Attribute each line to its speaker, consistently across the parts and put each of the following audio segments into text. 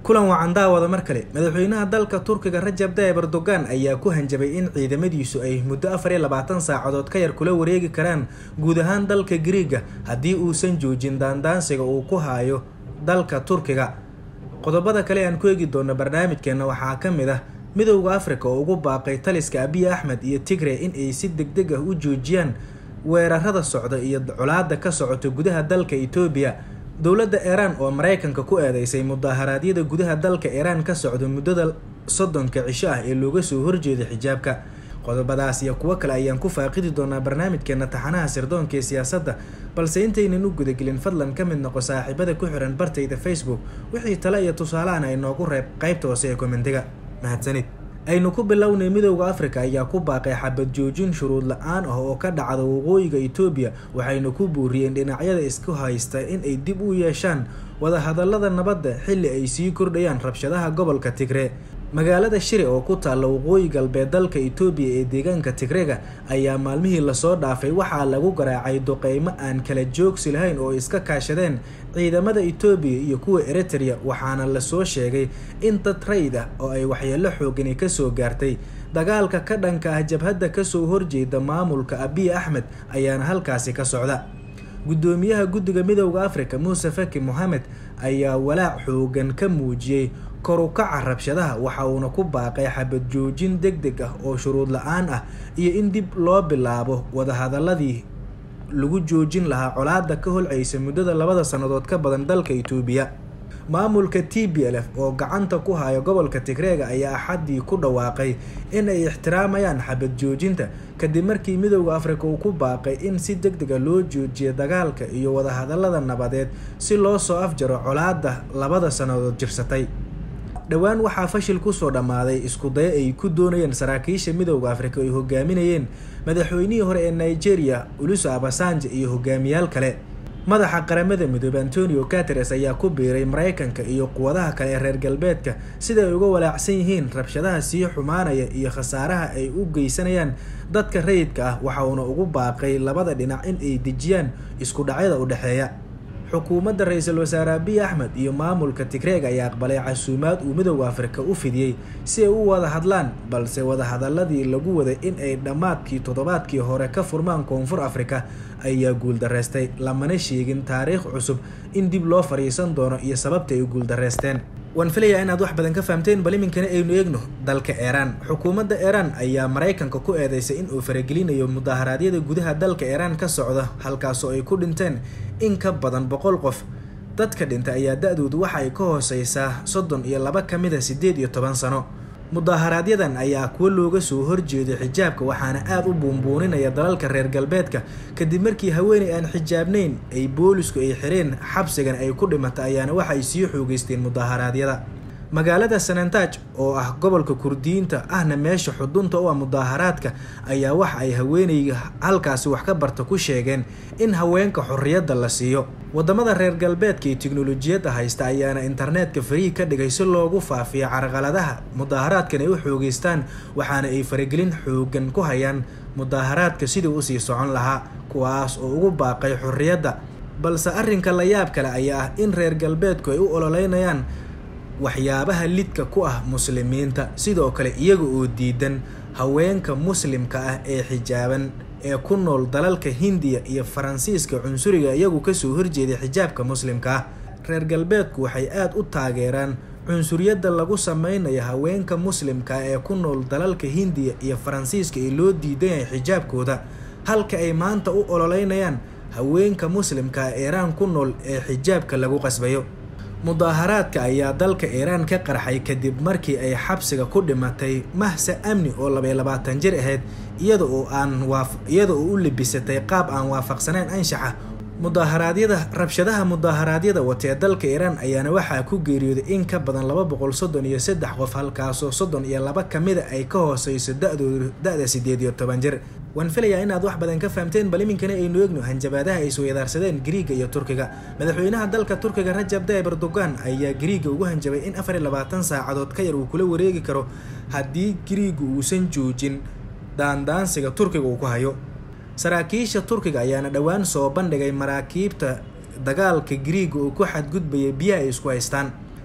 Speaker 1: kulan wacan daawada mar kale madaxweynaha dalka turkiga rajab tayyib erdogan ayaa ku hanjabay in ciidamadiisu ay muddo afar iyo labaatan saacadood ka yar kula wareegi karaan guud ahaan dalka griiga haddii uusan joojin daandaansiga uu ku hayo dalka turkiga qodobada kale aan ku eegi doono barnaamijkeena waxaa ka mid ah midowda afrika oo ugu baaqay taliska abiy axmed iyo tigre in ay si deg deg ah u joojiyaan weerarada socda iyo colaada ka socota gudaha dalka etoobiya dowladda iiraan oo mareykanka ku eedeysay mudaharaadyada gudaha dalka iiraan ka socda muddada soddonka cisho ah ee looga soo horjeeda xijaabka qodobadaas iyo kuwo kale ayaan ku faaqidi doonaa barnaamijkeena taxanaha sirdoonka ee siyaasadda balse intaynan u gudagelin fadlan ka mid noqo saaxiibada ku xiran bartayda facebook wixii tale iyo tusaalahan ay noogu reeb qaybta hoose ee komentiga mahadsanid aynu ku bilownay midowda afrika ayaa ku baaqay xabad joojin shuruud la-aan ah oo ka dhacda waqooyiga etoobiya waxayna ku buuriyeen dhinacyada isku haysta in ay dib u yeeshaan wadahadalada nabadda xilli ay sii kordhayaan rabshadaha gobolka tigre magaalada shire oo ku taalla waqooyi galbeed dalka etoobiya ee deegaanka tigrega ayaa maalmihii lasoo dhaafay waxaa lagu garaacay duqeymo aan kala joogsi lahayn oo iska kaashadeen ciidamada etoobiya iyo kuwa eritrea waxaana lasoo sheegay in dad rayd ah oo ay waxyeelo xoogani kasoo gaartay dagaalka ka dhanka ah jabhadda kasoo horjeeda maamulka abiy axmed ayaana halkaasi ka socda guddoomiyaha guddiga midowda afrika muuse faki mohamed ayaa walaac xoogan ka muujiyey korukaca rabshadaha waxa uuna ku baaqay xabad joojin deg deg ah oo shuruud la-aan ah iyo in dib loo bilaabo wadahadaladii lagu joojin lahaa colaada ka holcaysa muddada labada sannadood ka badan dalka etoobiya maamulka t b l f oo gacanta ku haya gobolka tigreega ayaa axaddii ku dhawaaqay in ay ixtiraamayaan xabad joojinta kadib markii midowda afrika uu ku baaqay in si deg dega loo joojiyo dagaalka iyo wadahadalada nabadeed si loo soo afjaro colaada labada sannadood jirsatay dhowaan waxaa fashil kusoo dhammaaday isku dayo ay ku doonayeen saraakiisha midowda afrika ay hogaaminayeen madaxweynihii hore ee nigeria uluso abasanje iyo hogaamiyaal kale madaxa qaramada midoobe antonio cateres ayaa ku biiray mareykanka iyo quwadaha kale ee reer galbeedka sida ay uga walaacsan yihiin rabshadaha sii xumaanaya iyo khasaaraha ay u geysanayaan dadka rayidka ah waxa uuna ugu baaqay labada dhinac in ay dejiyaan isku dhacyada u dhexeeya xukuumadda ra-iisul wasaare abiy axmed iyo maamulka tigreeg ayaa aqbalay casuumaad uu midowda afrika u fidiyey si ay u wada hadlaan balse wadahadaladii lagu waday in ay dhammaadkii toddobaadkii hore ka furmaan koonfur afrika ayaa guuldareystay lamana sheegin taariikh cusub in dib loo fadhiisan doono iyo sababta ay guuldareysteen waan filayaa inaad wax badan ka fahamteen bal iminkana aynu eegno dalka iiraan xukuumadda iiraan ayaa mareykanka ku eedeysay in uu faragelinayo mudaharaadyada gudaha dalka iiraan ka socda halkaasoo ay ku dhinteen in ka badan boqol qof dadka dhintay ayaa da-doodu waxa ay ka hooseysaa soddon iyo laba ka mid a siddeed iyo toban sano mudaaharaadyadan ayaa kuwo looga soo horjeeday xijaabka waxaana aada u buunbuuninaya dalalka reer galbeedka kadib markii haweeney aan xijaabnayn ay boolisku ay xireen xabsigan ay ku dhimatay ayaana waxay sii xoogeysteen mudaharaadyada magaalada sanantaj oo ah gobolka kurdiyiinta ahna meesha xudunta u ah mudaaharaadka ayaa waxa ay haweeneyga halkaasi wax ka barta ku sheegeen in haweenka xorriyadda la siiyo wadamada reer galbeedka iyo tiknolojiyadda haysta ayaana internetka fariig ka dhigay si loogu faafiyo carqaladaha mudaaharaadkan ay u xoogeystaan waxaana ay faragelin xoogan ku hayaan mudaaharaadka sidii usii socon lahaa kuwaas oo ugu baaqay xorriyadda balse arrinka la yaab kale ayaa ah in reer galbeedku ay u ololeynayaan waxyaabaha lidka ku ah muslimiinta sidoo kale iyaga oo diidan haweenka muslimka ah ee xijaaban ee ku nool dalalka hindiya iyo faransiiska cunsuriga iyagu kasoo horjeeday xijaabka muslimka ah reer galbeedku waxay aada u taageeraan cunsuriyadda lagu sameynayo haweenka muslimka ah ee ku nool dalalka hindiya iyo faransiiska ee loo diidan yahay xijaabkooda halka ay maanta u ololeynayaan haweenka muslimka ah iiraan ku nool ee xijaabka lagu qasbayo mudaaharaadka ayaa dalka iiraan ka qarxay kadib markii ay xabsiga ku dhimatay mahsa amni oo labay labaatan jir ahayd iyada oo aan iyada oo u libisatay qaab aan waafaqsaneyn anshaxa mudaharaadyada rabshadaha mudaharaadyada watee dalka iiraan ayaana waxaa ku geeriyooday in ka badan laba boqol soddon iyo saddex qof halkaasoo soddon iyo laba kamida ay ka hooseyso da-doodu da-da sideed iyo toban jir waan filayaa inaad wax badan ka fahamteen bal iminkana aynu eegno hanjabaadaha ay isweydaarsadeen griiga iyo turkiga madaxweynaha dalka turkiga rajab tayyib erdogan ayaa griiga ugu hanjabay in afar iyo labaatan saacadood ka yar uu kula wareegi karo haddii griiga uusan joojin daandaansiga turkiga uu ku hayo saraakiisha turkiga ayaana dhowaan soo bandhigay maraakiibta dagaalka griiga oo ku xadgudbaya biyaha ay isku haystaan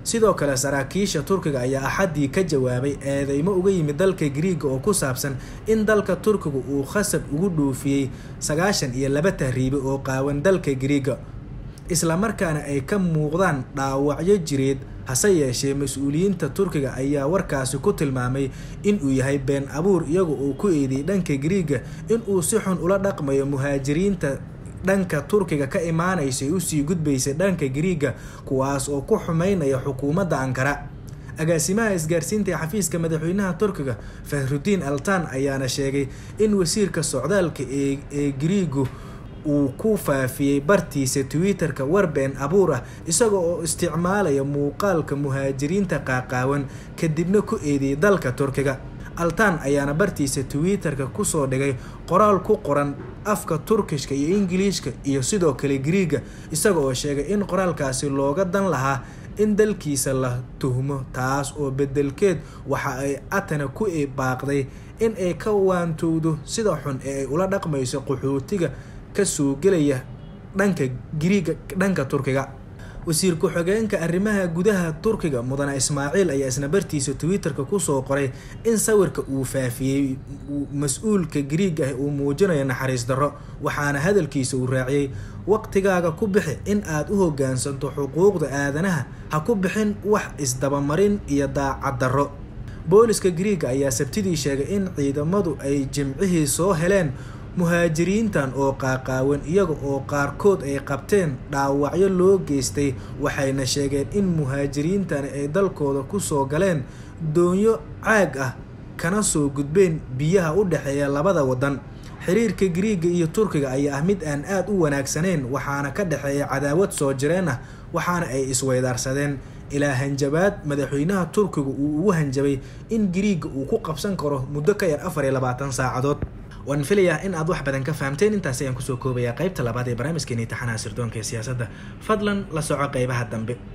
Speaker 1: sidoo kale saraakiisha turkiga ayaa axaddii ka jawaabay eedeymo uga yimid dalka griiga oo ku saabsan in dalka turkiga uu khasab ugu dhoofiyey sagaashan iyo laba tahriibe oo qaawan dalka griiga islamarkaana ay ka muuqdaan dhaawacyo jireed hase yeeshee mas-uuliyiinta turkiga ayaa warkaasi ku tilmaamay inuu yahay been abuur iyaga oo ku eediyey dhanka griiga inuu si xun ula dhaqmayo muhaajiriinta dhanka turkiga ka imaanaysay usii gudbaysay dhanka griiga kuwaas oo ku xumeynaya xukuumadda ankara agaasimaha isgaarsiinta ee xafiiska madaxweynaha turkiga fahrudiin altan ayaana sheegay in wasiirka socdaalka ee griigu uu ku faafiyey bartiisa twitter-ka war been abuur ah isaga oo isticmaalaya muuqaalka muhaajiriinta qaaqaawan kadibna ku eediyey dalka turkiga altan ayaana bartiisa twitter-ka kusoo dhigay qoraal ku qoran afka turkishka iyo ingiliishka iyo sidoo kale griiga isaga oo sheegay in qoraalkaasi looga dan lahaa in dalkiisa la tuhmo taas oo bedelkeed waxa ay atana ku baaqday in ay ka waantowdo sida xun ee ay ula dhaqmayso qaxootiga kasoo gelaya dhanka griiga dhanka turkiga wasiir ku-xigeenka arrimaha gudaha turkiga mudane ismaaciil ayaa isna bartiisa twitter-ka kusoo qoray in sawirka uu faafiyey mas-uulka griig ah uu muujinayo naxariis darro waxaana hadalkiisa uu raaciyey waqtigaaga ku bixi in aad u hogaansanto xuquuqda aadanaha ha ku bixin wax isdabamarin iyo daacad darro booliska griiga ayaa sabtidii sheegay in ciidamadu ay jimcihii soo heleen muhaajiriintan oo qaaqaawan iyaga oo qaarkood ay qabteen dhaawacyo loo geystay waxayna sheegeen in muhaajiriintani ay dalkooda kusoo galeen doonyo caag ah kana soo gudbeen biyaha u dhexeeya labada waddan xiriirka griiga iyo turkiga ayaa ah mid aan aada u wanaagsaneyn waxaana ka dhexeeya cadaawad soo jireen ah waxaana ay isweydaarsadeen ilaa hanjabaad madaxweynaha turkiga uu ugu hanjabay in griiga uu ku qabsan karo muddo ka yar afar iyo labaatan saacadood waan filayaa in aad wax badan ka fahamteen intaasi ayaan kusoo koobayaa qaybta labaad ee barnaamijkeeni taxanaha sirdoonka ee siyaasadda fadlan la soco qeybaha dambe